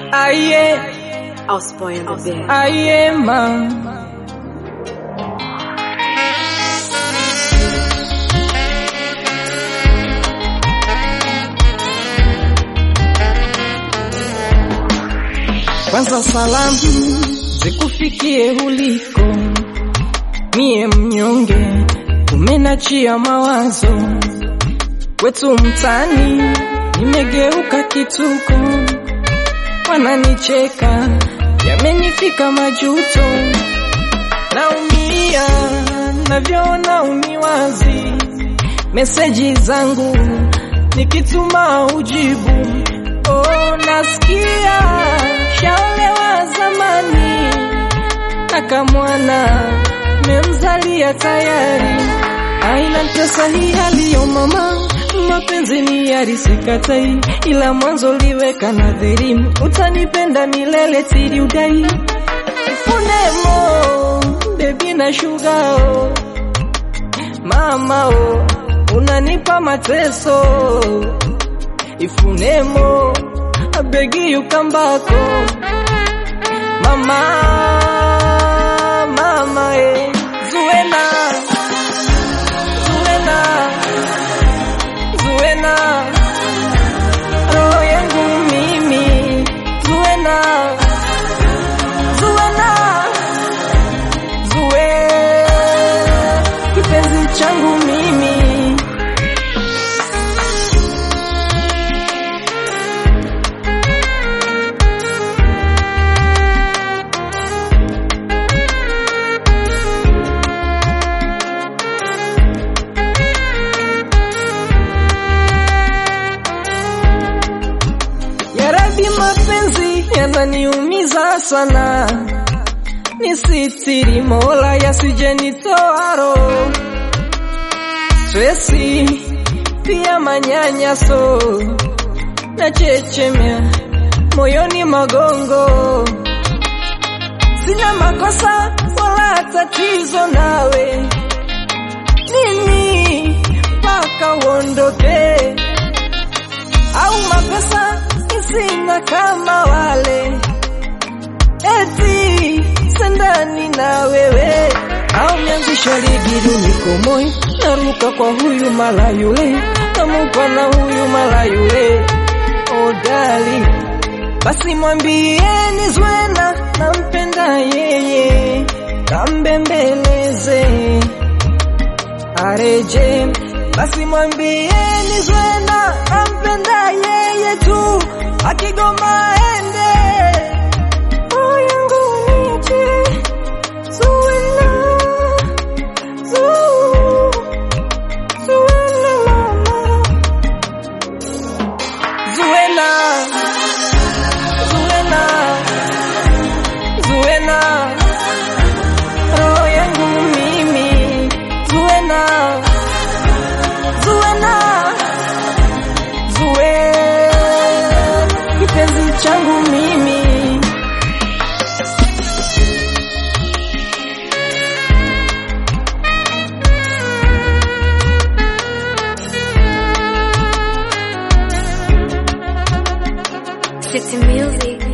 Aye, I'll spoil the bed. aye, ma. Kwanza salamu zikufikie uliko, mie mnyonge, umenachia mawazo kwetu mtani, nimegeuka kituko, wananicheka, yamenifika majuto, naumia navyoona uniwazi, meseji zangu nikituma ujibu, oh, nasikia shaolewa zamani, akamwana memzalia tayari, aina ntesa hii haliyo mama mapenzi ni yarisikatai, ila mwanzo liweka nadhiri, utanipenda milele tiri udai funemo bebi na shugao mamao unanipa mateso ifunemo abegi yukambako mama mama e zuena zuena zuena roho yangu mimi zuena zuena zue kipenzi changu mimi Yarabi, mapenzi yananiumiza sana, nisitiri Mola yasijenitoa roho, stresi pia manyanyaso na chechemea moyoni magongo, sina makosa wala tatizo nawe, nini mpaka uondoke au mapesa sina kama wale, eti sendani na wewe, au mianzisha ligi niko moyo, naruka kwa huyu mala yule, namupa na huyu mala yule, oh darling, basi mwambieni Zwena nampenda yeye, kambembeleze areje basi mwambieni Zwena nampenda yeye tu, akigoma ende roho yangu niche Zuena, Zu- Zuena mama Zuena, Zuena, Zuena, roho yangu mimi Zuena, Zuena, Zue, kipenzi changu mimi. City music.